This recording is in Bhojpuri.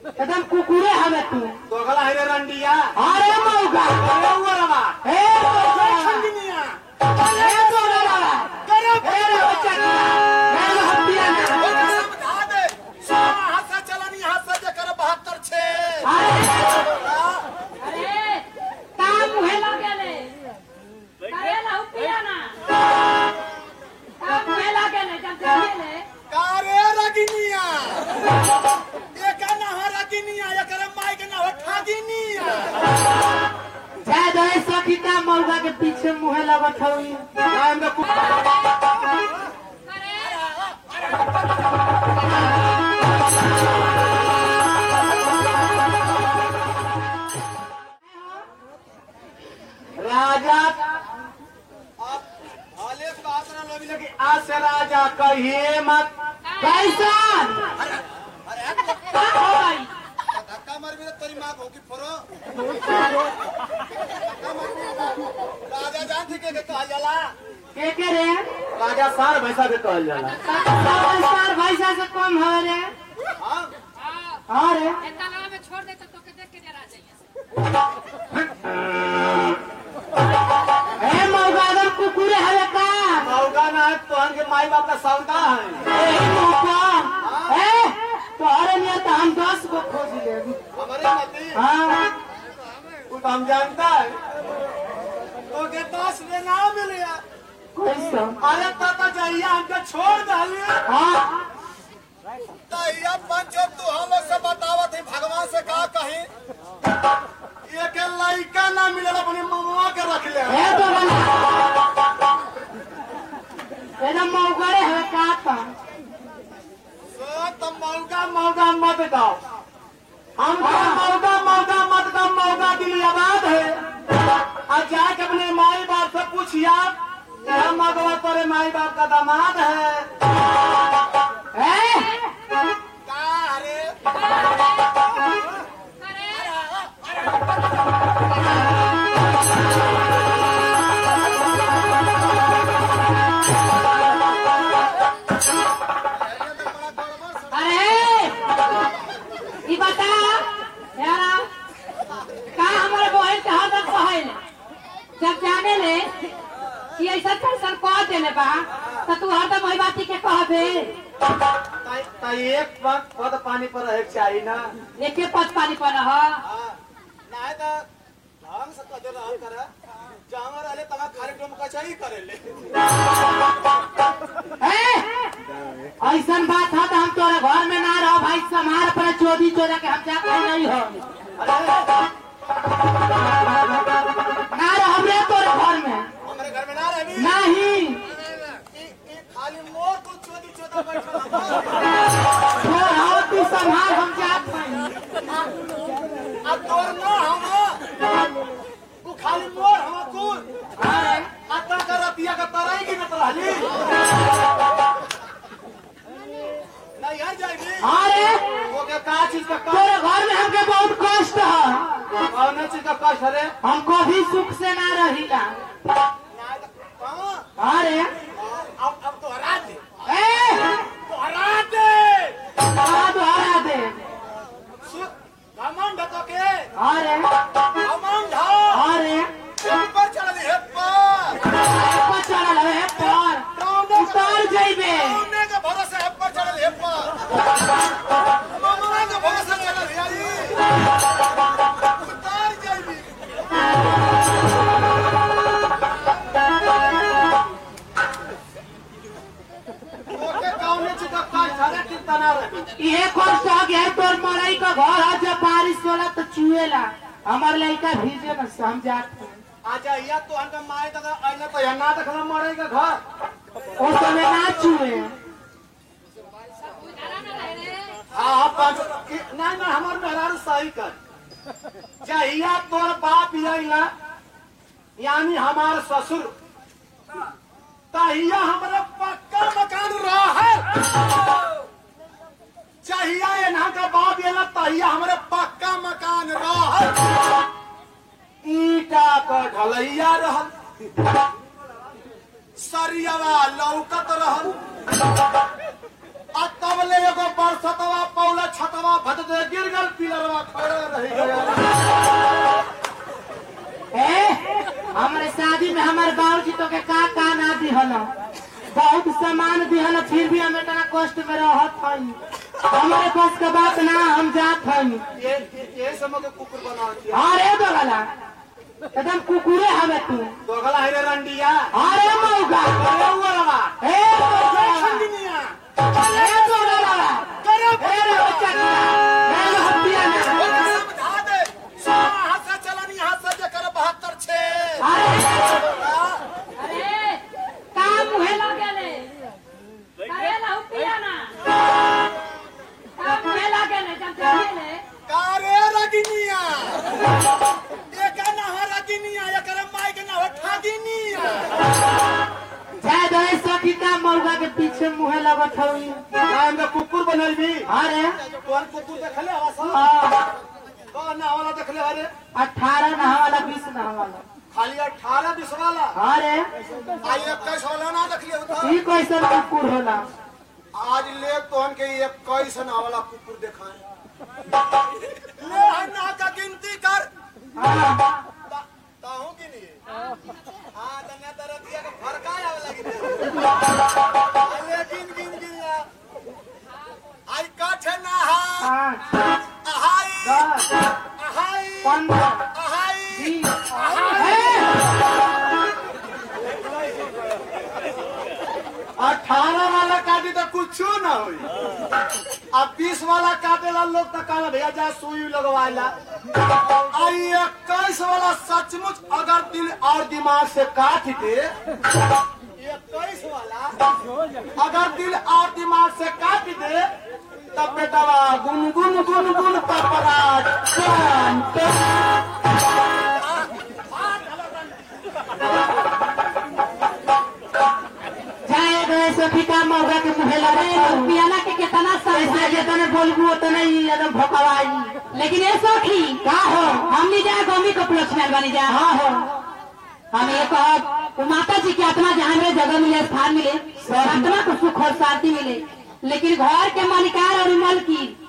एकदम कुकुरे हवे तू तो अगला है रंडिया अरे मौका अरे वो रवा हे मौका खंडनिया हे मौका करे हे रे बच्चा हे रे हत्या ना समझा दे सोना हाथ से चलनी हाथ से जे करे 72 छे अरे अरे काम मुहे लागेले करेला उपिया ना काम मुहे लागेले जब जागेले कारे रगिनिया एका ना हो रगिनिया एकरे माई के ना हो ठागिनिया जय जय सखीता मौका के पीछे मुहे लगत हई नाम में कु- करे राजा अब हाले बात ना लोगी लगी आज से राजा कहिए मत कैसा अरे का होई धक्का मार भी तेरी मां होगी फोरो राजा जान थी के कहल जाला के के रे राजा सार भैसा के कहल जाला सर भैसा से कम हो रे हां हाँ रे ए तालाब में छोड़ दे तो तोके देख के डरा जाइए हे मौका एकदम कुकुरे हवे का मौका ना है तोहन के माई बाप का सौदा है ए मौका ए तोहरे लिए तो हम दस गो खोज ले हमारे नती हाँ तू तो हम जानता है तो के दस में ना मिले कैसा अरे ताता जहिया हमके छोड़ डालिए हाँ तैया पंचो तू हम लोग से बतावत है भगवान से का कही एक लड़का ना मिलल अपने ममुआ के रख ले हे बगला एकदम मौका रे हवे का था सो तुम मौका मौका मत दो हमको मौका मौका मत दो मौका के लिए आबाद है और जाके अपने माई बाप से पूछिया यह मगवा तेरे माई बाप का दामाद है ए का रे करे अरे ई बता यारा का हमारे बहन के हम कहल जब जाने ले कि ऐसा फैसल कह देले बा तो तू हरदम वही बात के कहबे त एक पद पद पानी पर रहे के चाहिए ना एके पद पानी पर रह नहीं तो ढंग से कदे रहल कर जहाँ रहले तहाँ खाली डोम कचाई करेले ऐसा बात है तो हम तोरे घर में ना रहो भाई समार पर चोरी चोरा के हम जाते नहीं हो ना रहो रे तोरे घर में हमारे घर में ना रही नहीं ई- ई खाली मोर को चोदी चोदा बैठल हम। छोड़ आओ तू संभाल हम जात नहीं अब तोर ना हम तू खाली मोर हम तू आता का रतिया का तराई की नत रहली नहीं यार जाएगी अरे वो के का चीज का कष्ट तोरे घर में हमके बहुत कष्ट है कौन चीज का कष्ट है हम कभी सुख से ना रहिला कहाँ अरे अब अब तो हरा दे ए तो हरा दे कहा दोहरा दे सु- घमंड तो के अरे घमंड हो अरे ऊपर चढ़ है पर पर चढ़ल है पर उतर जइबे कौने के भरोसे है पर चढ़ है पर ममरा के भरोसे चढ़ है आई उतार जाइबी ओके कौने चीज का कष्ट है चिंता ना रही ये कष्ट हो गया तोर मरई का घर है जब बारिश होला तो चुएला हमार लड़का भीजे न समझात है। आजा या तो हमका माय तक आइना तो यहाँ ना देखला मरे के घर ओ समय ना चुए डरा ना रहे रे हाँ हाँ पाँच कि- नहीं नहीं हमार मेहरारू सही कर जहिया तोर बाप यही यानी हमार ससुर तहिया हमारा पक्का मकान रहे चाहिए यहाँ का बाप ये तहिया हमारे पक्का मकान रहे ईटा का ढलैया रहल सरियावा लौकत रहल आ तो कबले एगो बरसतवा पौला छतवा भद दे गिर गल पिलरवा खड़े रह गया ए, हमारे शादी में हमारे बाबूजी तो के का का ना दिहल बहुत सामान दिहल फिर भी हम इतना कष्ट में रहत हई हमारे पास के बात ना हम जात हई ये ये- ये समय के कुकुर बना दिया अरे दोगला एकदम कुकुरे हवे तू दोगला है रे रंडिया अरे मौका अरे वो रवा ए दोगला खंडनिया ए दोगला करे ए रे बच्चा ए रे हत्या ना समझा दे हाथ से चलानी हाथ से जे करे 72 छे अरे अरे का मुहे लगेले करेला हु पिया ना का मुहे लगेले जब जानेले कारे रगिनिया एका ना हो रगिनिया एकर माई के ना हो ठागिनिया जाय दो सखी का मौका के पीछे मुहे लगत हई हम तो कुकुर बनल भी अरे कौन कुकुर देखले हवा सब हाँ, कौन ना वाला देखले अरे अठारह नहा वाला बीस नहा वाला खाली 18 20 वाला अरे आई 21 वाला ना देखले होता ई कैसन कुकुर होला आज ले तोहन के 21 ना वाला कुकुर देखाए ले हन्ना का गिनती कर हाँ, ता- ताहू की नहीं हाँ तन्या तरह दिया के फरका आवे लगी अरे गिन गिन गिन ला आई काठे ना हा पाँच अहाई दस अहाई पंद्रह अहाई बीस ए, अठारह वाला काटी तो कुछ ना हुई अब बीस वाला काटेला लोग तो कहला भैया जा सुई लगवाला आई इक्कीस वाला सचमुच अगर दिल और दिमाग से काट दे इक्कीस वाला अगर दिल और दिमाग से काट दे तब बेटवा गुन गुन गुन गुन पपराज टन टन जाए दो सखी का मौका के मुहे लगे पियाला के कितना ऐसे सही जितने बोलबू उतने ही एकदम भोकवाई लेकिन ये सखी का हो हम नहीं जाए गमी को उपलक्ष्य में बनी जाए हाँ हो हम ये कहब वो माता जी की आत्मा जहाँ मेरे जगह मिले स्थान मिले आत्मा को सुख और शांति मिले लेकिन घर के मालिकार और मल की